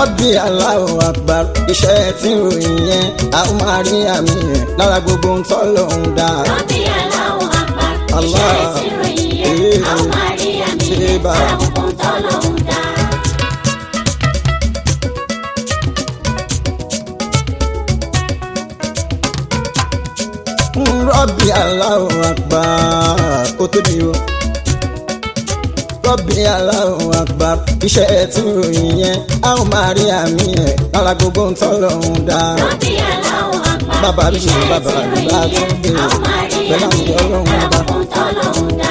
rọ́bì Allahu Akbar iṣẹ́ tí ń ròyìn yẹn a ó máa rí àmì yẹn lára gbogbo ń tọ́ lòun dá. Rọ́bì Allahu Akbar. Allah. Iṣẹ́ tí ròyìn yẹn. Eh. A ó máa rí àmì Eh, yẹn. bá. Lára gbogbo ń tọ́ lọ́hùn dá. rọ́bì Allahu Akbar ó tóbi o. rọ́bì Allahu Akbar iṣẹ́ tí ń ròyìn yẹn a ó máa rí àmì yẹn lára gbogbo ń tọ́ lòun dá. Rọ́bì Allahu Akbar. Bàbá mi Iṣẹ́ bàbá tí mi bá ròyìn tún yẹn. dé A ó máa rí pẹ̀lú àmì àwọn yẹn. ọlọ́run Lára ọba. gbogbo ń tọ́ lọ́hùn dá.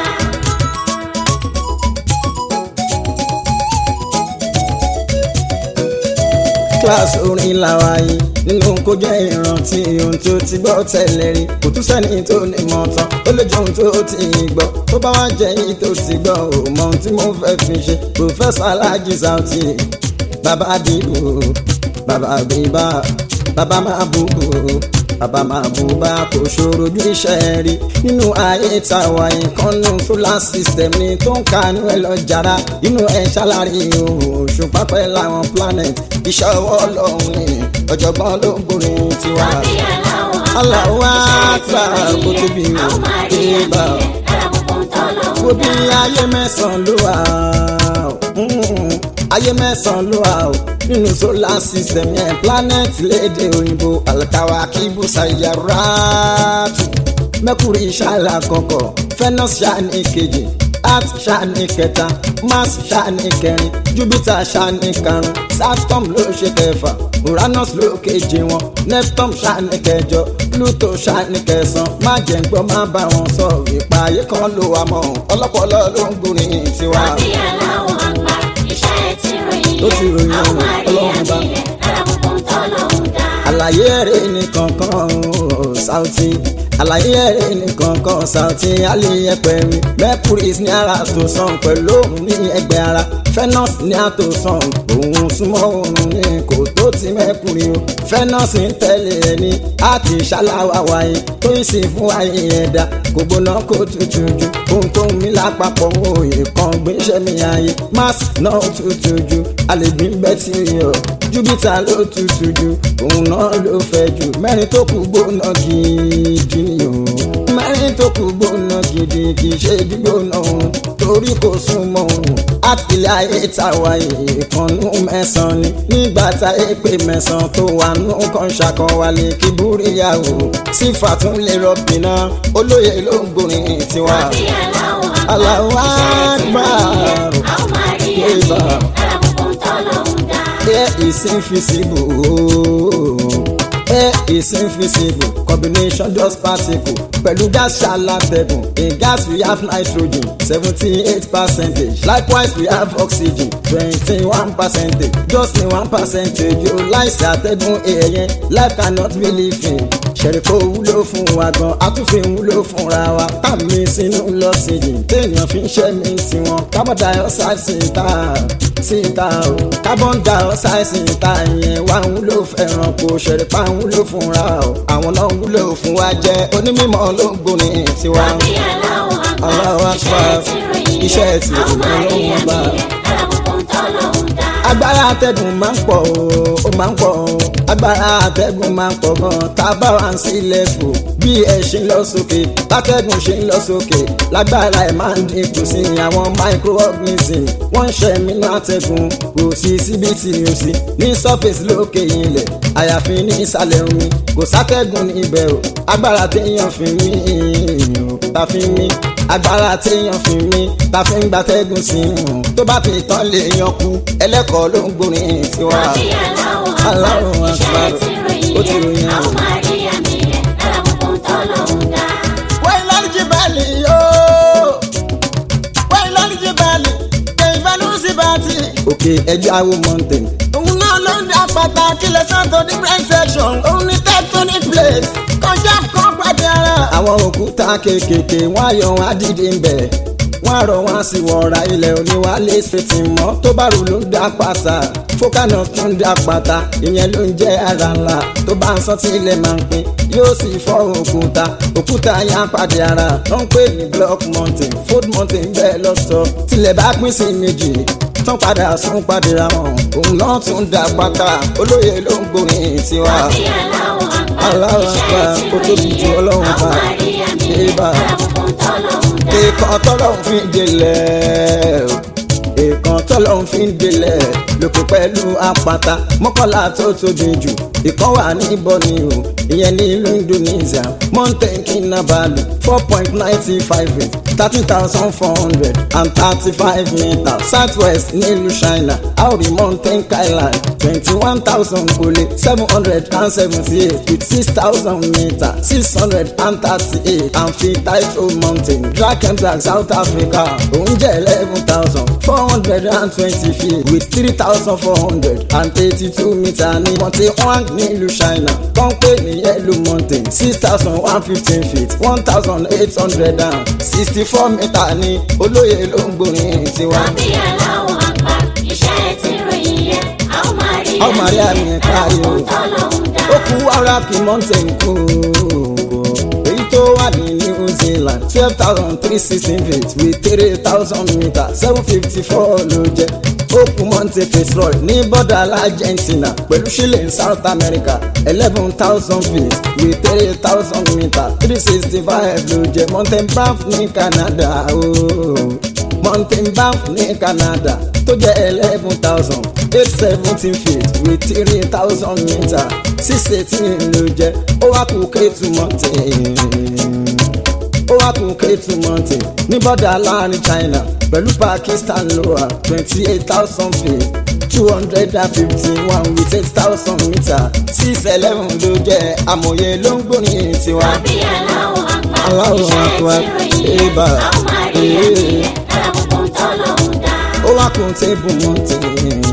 kíláàsì orin làwa yìí nínú kó jẹ́ ìrántí ohun tó ti gbọ́ tẹ́lẹ̀ rí kò tún sẹ́ni tó ní mọ̀ tán ó lè jẹ́ ohun tó ti gbọ́ tó bá wá jẹ́ yìí tó ti gbọ́ ò mọ ohun tí mo fẹ́ fi ṣe pòfẹ́sọ̀ alájí Sauty bàbá àdìbò bàbá àbíbá bàbá máa bú bàbá máa bú bá kò ṣòro ju iṣẹ́ rí nínú ayé tàwa ìkànnù solar system ni tó ń kanú ẹ lọ jàrá inú ẹ ṣàlàyé òun òṣùpá pẹ́ láwọn planet iṣẹ́ ọwọ́ ọlọ́run ni ọ̀jọ̀gbọ́n ló ń gbórin tiwa. Rọ́bì Allahu Akbar. Allahu Akbar Iṣẹ́ tí kó ròyìn tóbi yẹn. A ó máa rí àmì ìbá. yẹn. Lára gbogbo ń tọ́ lọ́hùn wo bí dá. ayé mẹ́sàn-án ló wà mm, ayé mẹ́sàn-án ló wà o nínú solar system yẹn planet léde òyìnbó alkawa kíbu sayaratu mercury ṣáàlà kọ̀kọ̀ venus ṣáàní kejì earth ṣáàní kẹta mars ṣáàní kẹrin jupiter ṣáàní karùn saturn ló ṣe kẹfà uranus ló keje wọn neptune ṣáàní kẹjọ pluto ṣáàní kẹsàn má jẹ́ ń gbọ́ má bá wọn sọ ìpààyè kan ló wà mọ́ ọlọ́pọlọ ló ń gbórin tiwa. Rọ́bì Allahu Akbar. Iṣẹ́ tí ròyìn Ó ti ròyìn yẹn. A ó máa rí Ọlọ́run bá. àmì yẹn. Lára gbogbo ń tọ́ lọ́hùn dá. àlàyé ẹ̀rẹ́ nìkankan o, Sauty àlàyé ẹ̀rẹ́ nìkankan Sauty aliyẹpẹ mi mercury ní ara tó sàn pẹ̀lú òun ní ẹgbẹ́ ara venus ní àtò sàn òun súnmọ́ òun ní kò tó ti mercury o venus ń tẹ̀lé ẹni àti ṣaláwa wáyé tó ń sìn fún ayé ẹ̀dá kò gbóná kó tutù ju ohun tó ń mí lápapọ̀ òye kan gbéṣẹ́ mi ayé mars náà tutù ju àlègbè bẹ́tì yọ júpítà ló tutù ju òun náà ló fẹ́ jù mẹ́rin tó kù gbóná gidi ni o mẹ́rin tó kù gbóná gidi kì í ṣe gbígbóná òun torí kò súnmọ́ òun àtìlẹ́ ayé tàwa ìkànnú mẹ́sàn-án ni nígbà tá a pè mẹ́sàn-án tó wà nù kan ṣàkọwálé kí búríyàwó sífà tún lè rọ̀bì náà olóye ló ń gbórin tiwa. Rọ́bì Allahu Akbar. Allahu Iṣẹ́ tí Akbar. ròyìn yẹn. A ó máa rí àmì Eba. yẹn. Lára gbogbo ń tọ́ lọ́hùn dá. Air is invisible. Air is invisible. Combination just particle. Pẹ̀lú gas ṣàlàtẹ̀gùn. In gas we have nitrogen seventy-eight percentage. Likewise we have oxygen twenty-one percentage. Just ní one percentage yóò láìsí àtẹ̀gùn èèyàn. Life cannot be living. Ṣẹ̀ríkó wúlò fún wa gan, àtúnfin wúlò fúnra wa. Tàmí sínú lọ́sídìí. Téèyàn fi ń ṣẹ́mi tiwọn. Carbon dioxide sí ta síta o carbon dioxide síta yẹn wá ń wúlò fẹ́ràn kò ṣẹ̀rípa ń wúlò fúnra o àwọn náà ń wúlò fún wa jẹ́ onímọ̀ ló ń gbóni tiwa. Rọ́bì Allahu Akbar. Allahu Akbar. Iṣẹ́ tí ròyìn yẹn. Iṣẹ́ tí A ó máa rí Ọlọ́run àmì bá. yẹn. Lára gbogbo ń tọ́ lọ́hùn dá. agbára atẹ́gùn máa ń pọ̀ o ó máa ń pọ̀ o agbára atẹ́gùn máa ń pọ̀ gan tá a bá wà ń sílẹ̀ fò bí ẹ ṣe ń lọ sókè látẹ́gùn ṣe ń lọ sókè lágbára ẹ̀ máa ń dínkù sí àwọn microorganism wọ́n ń ṣe mí ní atẹ́gùn kò sí síbi tí o sí ní surface lókè ilẹ̀ àyàfi ní ìsàlẹ̀ omi kò sátẹ́gùn níbẹ̀ o agbára téèyàn fi mí o ta fi mí agbára téèyàn fi mí ta fi ń gbatẹ́gùn sí i tó bá ti tán lè yan kú ẹlẹ́kọ̀ọ́ ló ń gbórin tiwa. Rọ́bì Allahu Allahu Akbar. Iṣẹ́ Akbar. tí ròyìn Ó ti ròyìn yẹn. A ó ẹ̀. máa rí àmì yẹn. Lára gbogbo ń tọ́ lọ́hùn dá. wẹ́n lọ́lí jí bẹ́ẹ̀lì yóò wẹ́n lọ́lí jí bẹ́ẹ̀lì kẹ̀yìnfẹ́ ló ń sí bàtì. òkè ẹja wo mountain. òun náà ló ń dá pàtàkì lẹ́sàn tó different section òun ní tectonic plate kọjá kan pàdé ara. àwọn òkúta kéékèèké wọ́n á yọ wọn á dìde ń bẹ̀ wọ́n á rọ wọn á sì wọ̀ra ilẹ̀ oníwálé ṣètì mọ́ tó bá rò ló ń dá pàtà fókànà tó ń dá pàtà ìyẹn ló ń jẹ́ ara ńlá tó bá ń sán tí ilẹ̀ máa ń pín yóò sì fọ́ òkúta òkúta yá pàdé ara tó ń pè ní block mountain fold mountain bẹ́ẹ̀ lọ́tọ̀ tilẹ̀ bá pín sí méjì tán padà sún padìra wọn òun náà tún dá pátá olóye ló ń gbórin tiwa. Bí aláwọ̀ àgbà, Aláwọ̀ àgbà, iṣẹ́ ó tí tóbi ju ròyìn Ọlọ́run ẹ̀, bá. àwọn máa rí àmì ẹ̀, Ébà. alábùkún tọ́lọ́hún dá. ìkan tọ́lọ́hún fi ń délẹ̀ ìkan tọ́lọ́hún fi ń délẹ̀ lókè pẹ̀lú àpáta mọ́kànlá tó tóbi jù ìkan wà ní Borneo ìyẹn ní ìlú Indonesia mountain kinabalu four point ninety five eight thirteen thousand four hundred and thirty-five meters southwest nílùú China aori mountain kailan twenty-one thousand kole seven hundred and seventy-eight with six thousand meters six hundred and thirty-eight amphitheatre mountain drakensberg south africa òun jẹ́ eleven thousand four hundred and twenty feet with three thousand four hundred and eighty-two meters ní monte huang nílùú China kọ́ńpé ní yellow mountain six thousand one fifteen feet one thousand eight hundred and sixty-four meters ní olóye ló ń gbórin tiwa. Bí aláwọ̀ àgbà, iṣẹ́ tí ròyìn ẹ̀, àwọn máa rí Àwọn máa rí àmì ẹ̀ kárí o. alábùkún tọ́lọ́hún dá. ó kú wàrà kí mountain kú èyí tó wà ní New Zealand twelve thousand three sixteen feet with three thousand meters seven fifty four ló jẹ́ ó kú Monte Fitzroy ní bọ́dà Argentina pẹ̀lú Chile in South America eleven thousand feet with three thousand meters three sixty five ló jẹ́ Mountain Banff ní Canada ooo Mountain Banff ní Canada tó jẹ́ eleven thousand eight seventeen feet with three thousand meters six eighteen ló jẹ́ ó wá kú Ketu Mountain ó wá kún Ketu Mountain ní bọ́dà láàrin China pẹ̀lú Pakistan ló wà twenty eight thousand feet two hundred and fifty one with eight thousand meters six eleven ló jẹ́ amòye ló ń gbórin tiwa. Bí aláwọ̀ àgbà, Aláwọ̀ iṣẹ́ àgbà, tí ròyìn ẹ̀, ébà, àwọn máa rí àmì ee. ẹ̀, alábùkún tọ́lọ́hún dá. ó wá kún Table Mountain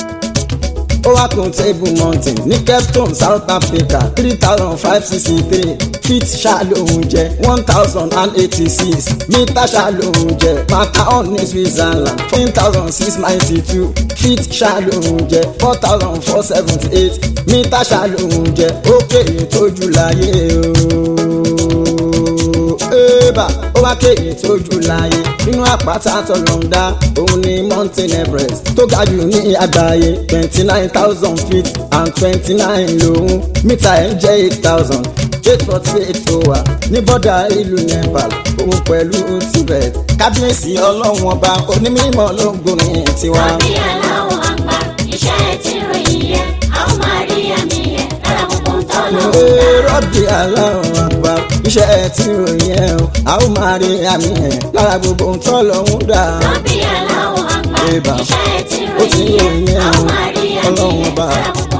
ó wá kún Table Mountain ní Cape Town South Africa three thousand five sixty three feet ṣàlóhùn jẹ one thousand and eighty six mítà ṣàlóhùn jẹ Matterhorn ní Switzerland fourteen thousand six ninety two feet ṣàlóhùn jẹ four thousand four seventy eight mítà ṣàlóhùn jẹ ó kéré tójú láyé ooo ébà ó wá kéyìn tójú láàyè nínú àpáta tọlọ́ndà òun ni mountain everest tó ga jù ní àgbáyé twenty nine thousand feet and twenty nine lòun mítà ẹ̀ ń jẹ́ eight thousand eight forty eight tó wà ní bọ́dà ìlú nepal òun pẹ̀lú tibet kábíyèsí ọlọ́run ọba onímọ̀ ló ń gbórin tiwa. Bí aláwọ̀ àgbà, iṣẹ́ tí ròyìn ẹ̀, àwọn máa rí àmì ẹ̀, alábùkún tọ́lọ́hún dá. Ee, rọ́bì aláwọ̀ àgbà iṣẹ́ tí ròyìn ẹ̀ o a ó máa rí àmì ẹ̀ lára gbogbo ohun tó lọ́hún dà. Bí aláwọ̀ àgbà, Ébà. iṣẹ́ tí ó ti ròyìn ẹ̀, ròyìn ẹ̀ àwọn o máa rí àmì ọlọ́run ẹ̀, ọba alábùkún